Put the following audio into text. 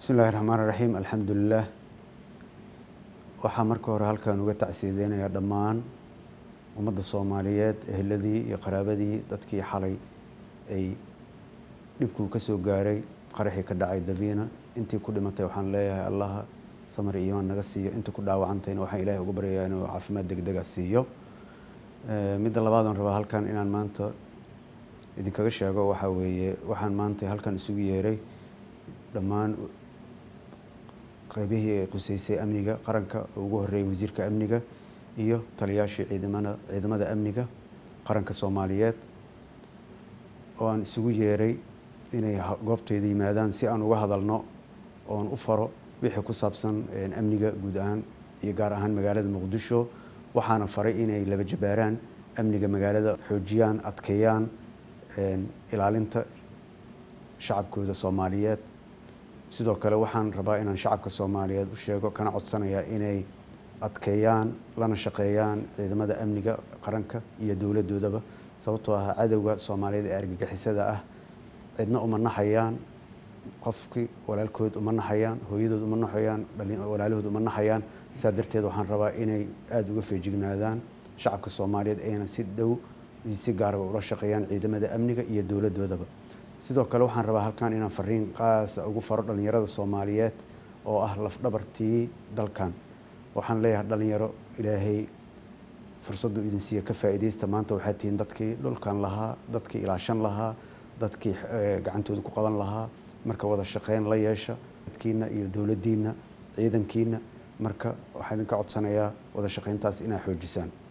bismi illahi raxmaan iraxiim alxamdulilah waxaa marka hore halkan uga tacsiideynayaa dhammaan ummadda soomaaliyeed eheladii iyo qaraabadii dadkii xalay ay dhibkuu ka soo gaaray qaraxii ka dhacay daviina intii ku dhimatay waxaan leeyahay allaha samar iyo iimaan naga siiyo intii ku dhaawacantayna waxaan ilaahay uga baryayaa inuu caafimaad degdega siiyo midda labaad oon rabaa halkan inaan maanta idinkaga sheego waxaa weeye waxaan maanta halkan isugu yeeray dhammaan qeybihii ay quseysay amniga qaranka oo ugu horreeyay wasiirka amniga iyo taliyaashii ciidamada ciidamada amniga qaranka soomaaliyeed oo aan isugu yeeray inay goobtayda yimaadaan si aan uga hadalno oon u faro wixii ku saabsan amniga guud ahaan iyo gaar ahaan magaalada muqdisho waxaana faray inay laba jabaaraan amniga magaalada xoojiyaan adkeeyaan ilaalinta shacabkooda soomaaliyeed sidoo kale waxaan rabaa inaan shacabka soomaaliyeed u sheego kana codsanayaa inay adkeeyaan lana shaqeeyaan ciidamada amniga qaranka iyo dowladoodaba sababtoo ah cadowga soomaaliyeed ee argagixisada ah cidna uma naxayaan qofkii walaalkood uma naxayaan hooyadood uma naxayaan walaalahood uma naxayaan saa darteed waxaan rabaa inay aada uga feejignaadaan shacabka soomaaliyeed ayna si dhow iyo si gaaraba ula shaqeeyaan ciidamada amniga iyo dowladoodaba sidoo kale waxaan rabaa halkan inaan fariin qaasa ugu faro dhallinyarada soomaaliyeed oo ah lafdhabartii dalkan waxaan leeyahay dhalinyaro ilaahay fursaddu idin siiya ka faa'iidaysta maanta waxaad tihiin dadkii dhulkan lahaa dadkii ilaashan lahaa dadkii gacantooda ku qaban lahaa marka wada shaqeyn la yeesha dadkiina iyo dowladdiina ciidankiina marka waxaa idinka codsanayaa wada shaqeyntaas inaa xoojisaan